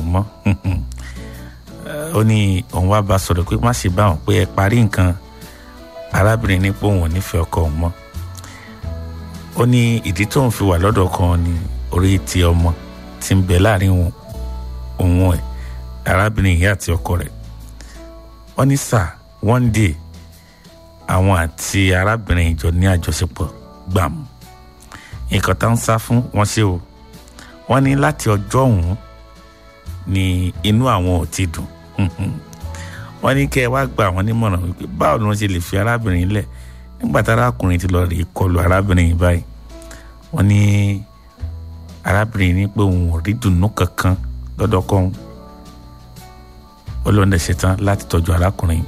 mọ́ ó ní òun wá bá sọ̀rọ̀ pé má ṣe bá wọn pé ẹ parí nǹkan arábìnrin ní pé òun ò nífẹ̀ẹ́ ọkọ òun mọ́ ó ní ìdí tóun fi wà lọ́dọ̀ kan ní orí ti ọmọ tí ń bẹ láàrin òun ẹ̀ arábìnrin yìí àti ọkọ rẹ̀ wọ́n ní sà one day àwọn àti arábìnrin ìjọ ní àjọṣepọ̀ gbàm nǹkan tá ń sá fún wọn ṣe o wọ́n ní láti ọjọ́ ọ̀hún ni inú àwọn ò ti dùn wọ́n ní kẹ́ ẹ wá gba àwọn nímọ̀ràn wípé báwo ni wọ́n ṣe lè fi arábìnrin lẹ̀ nígbà tí arákùnrin ti lọ rèé kọlu arábìnrin yìí báyìí wọ́n ní arábìnrin ní pé òun ò rí dùnnú kankan lọ́dọ̀ kan ó lóun dẹ̀ ṣetán láti tọ́jú arákùnrin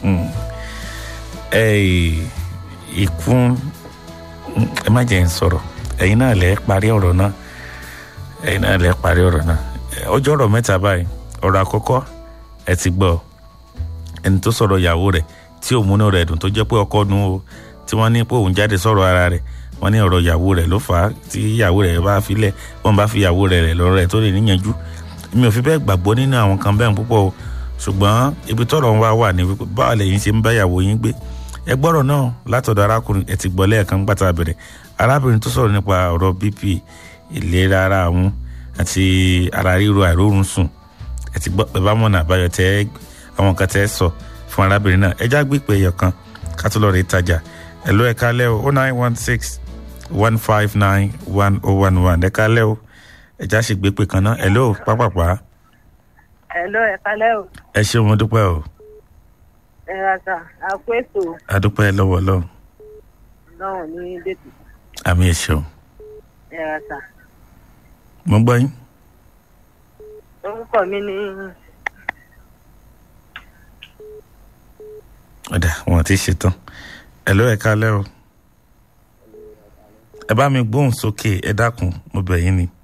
ìkún ẹ má jẹ́ ń sọ̀rọ̀ ẹ̀yin náà lẹ́ parí ọ̀rọ̀ náà ẹ̀yin náà lẹ́ parí ọ̀rọ̀ náà ọjọ́ ọ̀rọ̀ mẹ́ta báyìí ọ̀rọ̀ àkọ́kọ́ ẹ ti gbọ́ ẹni tó sọ̀rọ̀ ìyàwó rẹ̀ tí òun múnú rẹ̀ dùn tó jẹ́ pé ọkọ nu o tí wọ́n ní pé òun jáde sọ̀rọ̀ ara rẹ̀ wọ́n ní ọ̀rọ̀ ìyàwó rẹ̀ ló fà á tí ìyàwó rẹ̀ bá filẹ̀ wọ́n bá fi ìyàwó rẹ̀ rẹ̀ lọ́rọ̀ rẹ̀ tó lè níyànjú mi ò fi bẹ́ẹ̀ gbàgbọ́ nínú àwọn kan bẹ́ẹ̀ púpọ̀ o ṣùgbọ́n ibi tọ́rọ̀ wa wà ní wípé báwo lẹ́yìn ṣe ń bá ìyàwó yín gbé ẹ gbọ́rọ̀ náà látọ̀dọ̀ arákùnrin ẹ ti gbọ́ lẹ́ẹ̀kan gbàtà bẹ̀rẹ̀ arábìnrin tó sọ̀rọ̀ nípa ọ̀rọ̀ bp ìlera ara àwọn àti ara ríro àìrórun sùn ẹ ti gbọ́ bàbá mọ̀nà àbáyọ tẹ́ àwọn kan tẹ́ sọ fún arábìnrin náà ẹ já gbé pé ẹyọ kan ká tó lọ rí ìtajà ẹ lọ ẹ kálẹ́ o nine one six one five nine one oh one one ẹ kálẹ́ o ẹ já sì gbé pé kan náà ẹ lọ pápápá. ẹ lọ ẹ kálẹ́ o. ẹ ṣé mo dúpẹ́ o. ẹ ra sa àpò ètò adúpẹ́ lọ́wọ́ lọ́wọ́ náà ní dètò àmì ẹ ṣeun ẹ ra sa. mo gbọ́ yín. orúkọ mi ní ọ̀dà wọn ti ṣetán ẹ ló ẹ kálẹ́ o ẹ bá mi gbóhùn sókè ẹ dákun mo bẹ̀ yín ni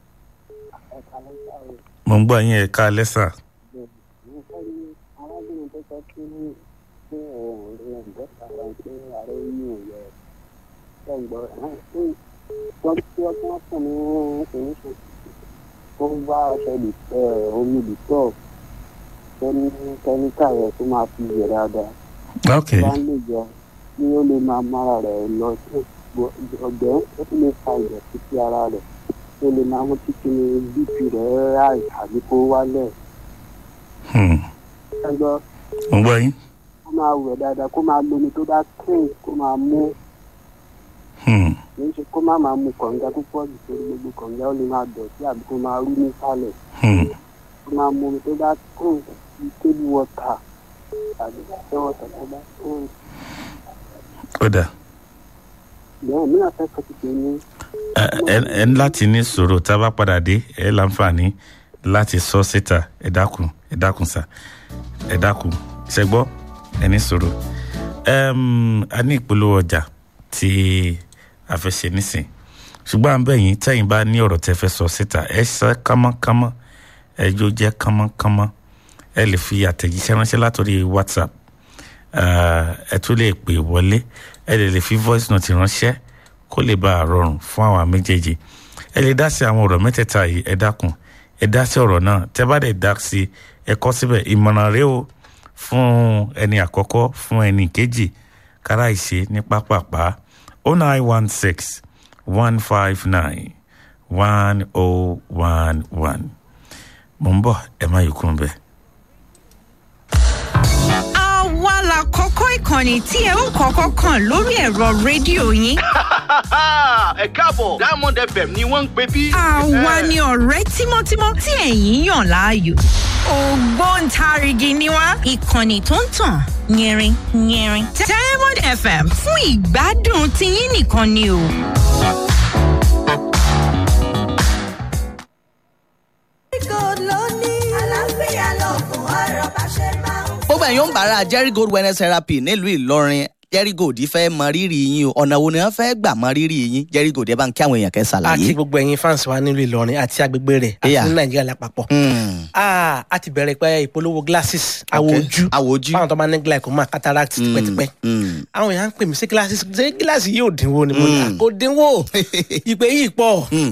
mo ń gbọ́ yín ẹ kálẹ́ sà arábìnrin tó sọ kí ní pé òun rí ẹ̀ǹdẹ́ sára pé ààrẹ yìí ò yẹ ẹ̀gbọ́n wọ́n tí wọ́n tí wọ́n fún ní solution tó ń bá ọṣẹ omi dìtọ́ tó ní kẹ́míkà rẹ̀ tó máa fi yẹ dáadáa ok bá ń lè jọ kí ó lè máa mára rẹ̀ lọ sí ọgbẹ́ ó tún lè fa ìdọ̀tí sí ara rẹ̀ tó lè máa mú títí ní bp rẹ̀ ráì àbí kó wálẹ̀ Hmm. ẹgbọ́n mo gbọ́ yín kó máa wẹ̀ dáadáa kó máa lomi tó bá clean kó máa mú Hmm. kì í ṣe kó má máa mu kànga púpọ̀ jù torí gbogbo kànga ó lè máa dọ̀tí àbí kó máa rú nísàlẹ̀ Hmm. kó máa mu omi tó bá clean bí table water tàbí pure water tó bá clean. ó dà bẹ́ẹ̀ mi náà fẹ́ kọ́ ti pè ní ẹ ẹ- ẹ ní láti ní sọ̀rọ̀ tá a bá padà dé ẹ láǹfààní láti sọ síta ẹ dákun ẹ dákun sà ẹ dákun ṣẹgbọ́ ẹ ní sọ̀rọ̀ Ẹm, a ní ìpolówó ọjà tí a fẹ́ ṣe nísìn ṣùgbọ́n à ń bẹ̀ yín tẹ́yìn bá ní ọ̀rọ̀ tẹ́ fẹ́ sọ síta ẹ sọ kánmọ́kánmọ́ ẹ jó jẹ́ kánmọ́kánmọ́ ẹ lè fi àtẹ̀jíṣẹ́ ránṣẹ́ látòrí whatsapp Ah, ẹ tún lè pè wọlé ẹ lè lè fi voice note ránṣẹ́ kó lè bá a rọrùn fún àwọn méjèèjì ẹ lè dá sí àwọn ọ̀rọ̀ mẹ́tẹ̀ẹ̀ta yìí ẹ dákun ẹ dá sí ọ̀rọ̀ náà tẹ́ bá dẹ̀ dá sí ẹ kọ́ síbẹ̀ ìmọ̀ràn rẹ o fún ẹni àkọ́kọ́ fún ẹni kejì kára ìṣe ní pápápá o nine one six one five nine one oh one one mo ń bọ̀ ẹ má yìí kún bẹ́ẹ̀. àwa la kọ́kọ́ ìkànnì tí ẹ ó kọ́kọ́ kàn lórí ẹ̀rọ rédíò yín. ẹ káàbọ̀ diamond fm ni wọ́n ń pè bí. àwa ni ọ̀rẹ́ tímọ́tímọ́ tí ẹ̀yin yàn láàyò. ògbóǹtarìgì ni wá ìkànnì tó ń tàn yẹrin yẹrin. diamond fm fún ìgbádùn tiyín nìkan ni o. gbogbo ẹ̀yin ń bára jerry gold wellness therapy nílùú ìlọrin jerry gold fẹ́ mọ rírì yín o ọ̀nà wo ni wọ́n fẹ́ gbà mọ rírì yín jerry gold ẹ bá ń kí àwọn èèyàn kẹ́ àti ṣàlàyé. gbogbo ẹ̀yin fans wa nílùú ìlọrin àti agbègbè rẹ̀ àti Yeah. ní nàìjíríà lápapọ̀. Hmm, Ah, a ti bẹ̀rẹ̀ pé ìpolówó glasses àwọ̀ Okay. ojú Àwọ̀ ojú. fáwọn tó máa ní glaucoma cataract hmm, tipẹ́tipẹ́. hmm. àwọn èèyàn ń pè mí sí glasses ṣé gíláàsì yóò dínwó ni mo ní Mm. kò dínwó ìpè yìí pọ̀ Hmm.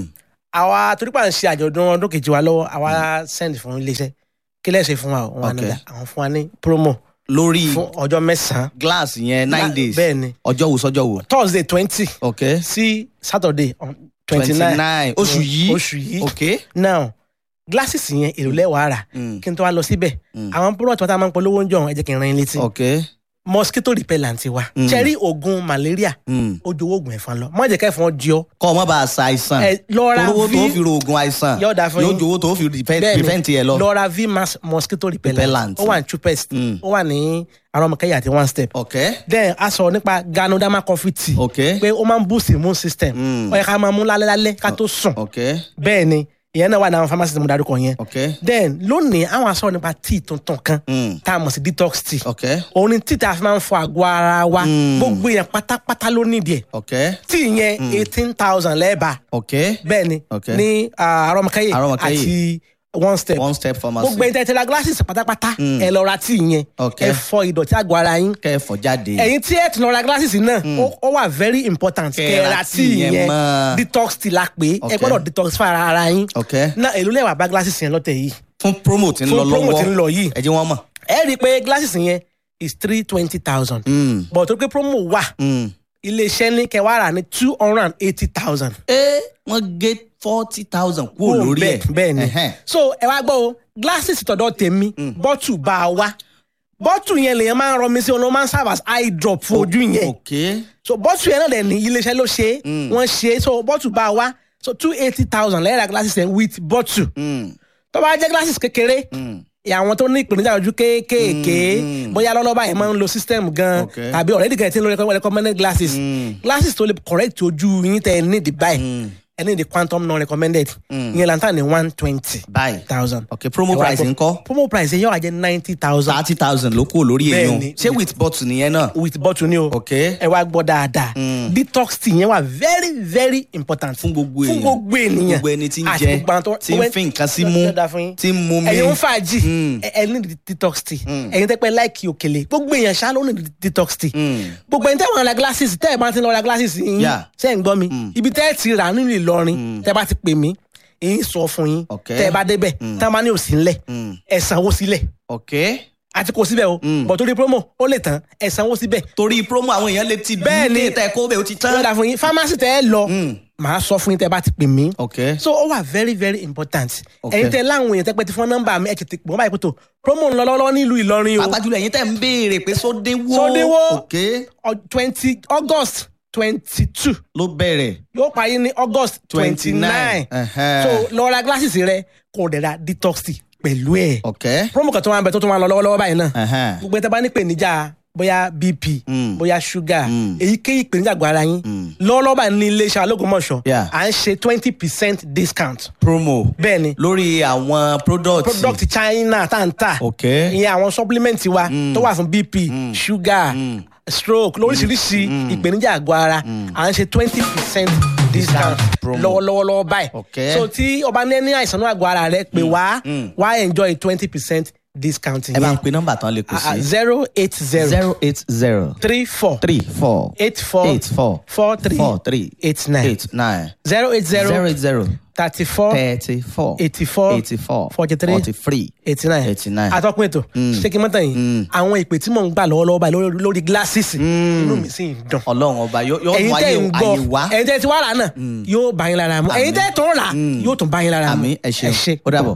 àwa torí pa ń ṣe àjọ̀dún ọdún kejì wa lọ́wọ́ àwa send fún iléeṣẹ́ kí lẹ́sẹ̀ fún wa o wọn Okay. àná àwọn fún wa ní promo lórí fún ọjọ́ mẹ́sàn-án glass yẹn nine Gla- days bẹ́ẹ̀ ni. ọjọ́ wo sọ́jọ́ wo. thursday twenty ok sí saturday twenty twenty nine nine oṣù yìí oṣù yìí ok. now glasses yẹn èrò lẹ́wàá rà Mm. kí n tó wá lọ síbẹ̀ Mm. àwọn product wa tá a máa ń polówó ń jọ ẹ jẹ́ kí n ran yín létí ok. mosquito repellent wa Mm. cherry oògùn malaria Mm. ó ju oògùn ẹ̀fọn lọ má jẹ́ kẹ́fọn jí ọ kọ́ ọ má bàa sa àìsàn. ẹ lọ ra olówó tó v fi ro oògùn àìsàn Yóò dáa fún yóò yín. jowó tó fi prevent Bẹ́ẹ̀ni, prevent yẹ lọ. lọ ra v mass mosquito repellent Repellent. ó wà ní chupest Mm. ó wà ní arọmọkẹyà àti one step ok then a sọ nípa ganoderma coffee tea ok pé ó máa ń boost immune system Mm. ó yẹ ká máa mú lálẹ́ lálẹ́ ká tó sùn ok bẹ́ẹ̀ ni ìyẹn náà wà ní àwọn pharmacy tí mo darúkọ yẹn ok then lónìí àwọn aṣọ nípa tea tuntun kan Mm. tá a mọ̀ sí detox tea ok òun ni tea tá a fi máa ń fọ àgọ́ ara wa Mm. gbogbo yẹn pátápátá ló nídìí ẹ̀ ok tea yẹn eighteen thousand lẹ́ẹ̀bà ok bẹ́ẹ̀ ni Okay. ní ah, arọmọkẹyẹ Arọmọkẹ́yẹ. àti one step one step pharmacy. gbogbo ẹni tẹ́tẹ́ la glasses pátápátá Mm. ẹ lọ ra tea yẹn Okay. ẹ fọ ìdọ̀tí àgọ́ ara yín kẹfọ jáde. ẹ̀yin tí ẹ ti lọ ra glasses náà ó- ó wà very important Kẹ́ kẹ́ ẹ ra ra tea tea yẹn yẹn mọ́. detox tea la pé ẹ Okay. gbọ́dọ̀ detox fún ara ara yín ok náà èló lẹ́wà bá glasses yẹn lọ́tẹ̀ yìí fún promo tí ń Fún lọ promo lọ́wọ́ tí ń lọ yìí. ẹ jẹ́ wọ́n mọ̀. ẹ rí i pé glasses yẹn is three twenty thousand Mm. but tó pé promo wà Mm. iléeṣẹ́ ní kẹwàá rà ní two hundred and eighty thousand. ẹ wọ́n gé forty thousand kúrò lórí ẹ̀. bẹ́ẹ̀ ni Ẹhẹ́n. so ẹ wá gbọ́ o glasses tọ̀dọ̀ tèmi bọ́tù bá a wá bọ́tù yẹn lèyàn máa ń rọ mi sí ọ̀nà máa ń serve as eye drop fún ojú yẹn ok so bọ́tù yẹn náà dẹ̀ ní iléeṣẹ́ ló ṣe é Mm. wọ́n ṣe é so bọ́tù bá a wá so two eighty thousand lẹ́yìn ra glasses yẹn with bọ́tù Mm. tó bá jẹ́ glasses kékeré Mm. àwọn tó ní ìpèníjà ojú kéékèèké Mm. bóyá lọ́lọ́ba yẹn máa ń lo system gan Okay. tàbí already gan ti ń lo recommended glasses Mm. glasses tó lè correct ojú yín tẹ ẹ ní the buy Mm. ẹ ní the quantum non recommended Mm. ìyẹn lantan ní one twenty báyìí thousand. ok promo Ẹ wá price gbọ́. ńkọ́ promo price yẹn yóò wá jẹ́ ninety thousand thirty thousand ló kúrò lórí Bẹ́ẹ̀ èèyàn ni. ṣé with bottle nìyẹn náà. with bottle ni o ok ẹ wá gbọ́ dáadáa Mm. detox tea yẹn wà very very important fún gbogbo èèyàn fún gbogbo ènìyàn gbogbo ẹni tí ń àti jẹ gbogbo àwọn tó- tí ń fi nǹkan sí mú Dáadáa fún yín. tí ń mú mi. ẹ̀yin ń fàájì Mm. ẹ ẹ ní detox tea Mm. ẹ̀yin tẹ́ pẹ́ láìkì òkèlè gbogbo èèyàn ṣá ló ní detox tea Mm. gbogbo ẹni tẹ́ wọn ra glasses tẹ́ ẹ bá ti lọ ra glasses yín Yeah. ṣé ń gbọ́ mi Mm. ibi tẹ́ ẹ ti rà nínú Ìlọrin tẹ́ bá ti pè mí èyí sọ fún yín Okay. tẹ́ ẹ bá débẹ̀ tẹ́ ẹ bá ní òsì ńlẹ̀ Mm. ẹ sanwó sílẹ̀ ok àti kò síbẹ̀ o Mm. bọ̀ torí promo ó lè tán ẹ sanwó síbẹ̀ torí promo àwọn èèyàn lè ti Bẹ́ẹ̀ ni. bí tẹ kó bẹ́ẹ̀ ó ti tán. lọ́dà fún yín pharmacy tẹ́ ẹ lọ Mm. màá sọ fún yín tẹ́ ẹ bá ti pè mí ok so ó wà very very important Okay. ẹ̀yin tẹ́ láwọn èèyàn tẹ́ pẹ́ ti fún nọ́mbà mi ẹ̀ tètè pọ̀ báyìí pé tó promo ń lọ lọ́wọ́ nílùú Ìlọrin o pàápàá jùlọ ẹ̀yin tẹ̀ ń béèrè pé sódéwó Sódéwó. ok twenty August twenty two ló bẹ̀rẹ̀ yóò parí ní August twenty nine Ẹhẹ́n. so lọ ra glasses rẹ kò dẹ̀ ra detox tea pẹ̀lú ẹ̀ ok promo kan tó máa ń bẹ tó tó máa lọ lọ́wọ́lọ́wọ́ báyìí náà Ẹhẹ́n. gbogbo ẹ̀ tẹ́ bá ní ìpèníjà bóyá bp Mm. bóyá sugar Mm. èyíkéyìí ìpèníjà àgọ́ ara yín Mm. lọ́wọ́lọ́wọ́ báyìí ní iléeṣẹ́ alógúnmọ̀ṣọ́ Yeah. à ń ṣe twenty percent discount promo bẹ́ẹ̀ ni lórí àwọn product product china tá n tà ok ìyẹn àwọn supplement wa tó wà fún bp sugar stroke lóríṣiríṣi ìpèníjà àgọ́ ara à ń ṣe twenty percent discount promo. lọ́wọ́lọ́wọ́ báyìí Okay. so tí ọba ní ní àìsàn náà àgọ́ ara rẹ pé wá wá enjoy twenty percent discount ẹ bá ń yẹn pe nọ́mbà tán lè kù sí zero eight zero zero eight zero three four three four eight four eight four four three four three eight nine eight nine zero eight zero zero eight zero thirty four thirty four eighty four eighty four forty three forty three eighty nine eighty nine. atọ́kùn ètò ṣé kí n mọ́tàn yìí àwọn ìpè tí mò ń gbà lọ́wọ́lọ́wọ́ báyìí lórí- lórí gíláṣìsì inú mi sì ń dùn ọlọ́run ọba yóò yóò ẹ̀yin mú tẹ́ ayé ń gbọ́ ayé wá ẹ̀yin tẹ́ ti wá rà náà yóò bá yín lára mu ẹ̀yin tẹ́ tó ń rà yóò tún bá yín lára mu àmì ẹ ṣeun ó dàbọ̀.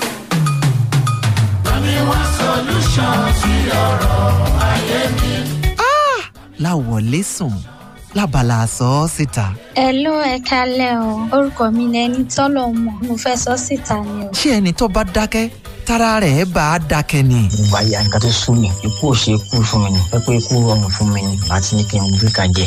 láwọlé sùn lábala àsọ ọ síta Hello ẹ kálẹ̀ o orúkọ mi ni ẹni tọ́lọ̀ mọ̀ mo fẹ́ sọ síta ni o. ṣé ẹni tó bá dákẹ́ tára rẹ̀ bá a dákẹ́ ni. ìgbà ya nǹkan tó sún mi ikú ò ṣe kú fún mi ni pé pé ikú rọrùn fún mi ni àti ní kí n gbé kan jẹ.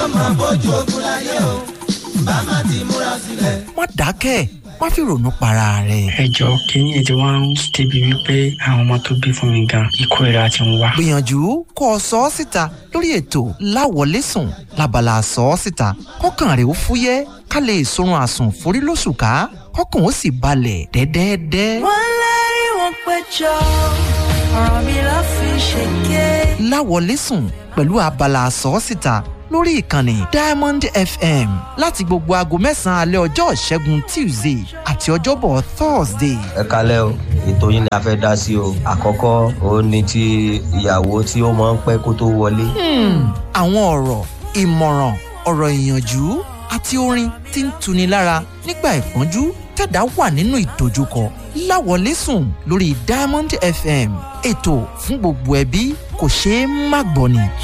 má dákẹ́ má fi ronú para rẹ̀. ẹ jọ kínní ètò wọn ń débi wípé àwọn ọmọ tó bí fún mi gan ikú ìra ti ń wá. gbìyànjú kó o sọ ọ́ síta lórí ètò láwọlé sùn lábala àsọ ọ síta kọ́kàn rẹ̀ ó fúyẹ́ ká lè sorun àsùn forí lóṣù ká kọ́kàn ó sì balẹ̀ dẹ́dẹ́dẹ́. wọ́n lérí wọn péjọ ọ̀rọ̀ mi ló fi ṣèké. láwọlé sùn pẹ̀lú abala àsọ síta lórí ìkànnì diamond fm láti gbogbo aago mẹ́sàn-án alẹ́ ọjọ́ ìṣẹ́gun tuesday àti ọjọ́bọ̀ thursday. ẹ kalẹ́ o ètò yín ni a fẹ́ dá sí o àkọ́kọ́ òun ni ti ìyàwó tí ó máa ń pẹ́ kó tó wọlé. àwọn ọ̀rọ̀ ìmọ̀ràn ọ̀rọ̀ ìyànjú àti orin tí ń tuni lára nígbà ìpọ́njú tẹ̀dá wà nínú ìdojúkọ láwọlé sùn lórí diamond fm ètò fún gbogbo ẹbí kò ṣeé má gbọ́ ni.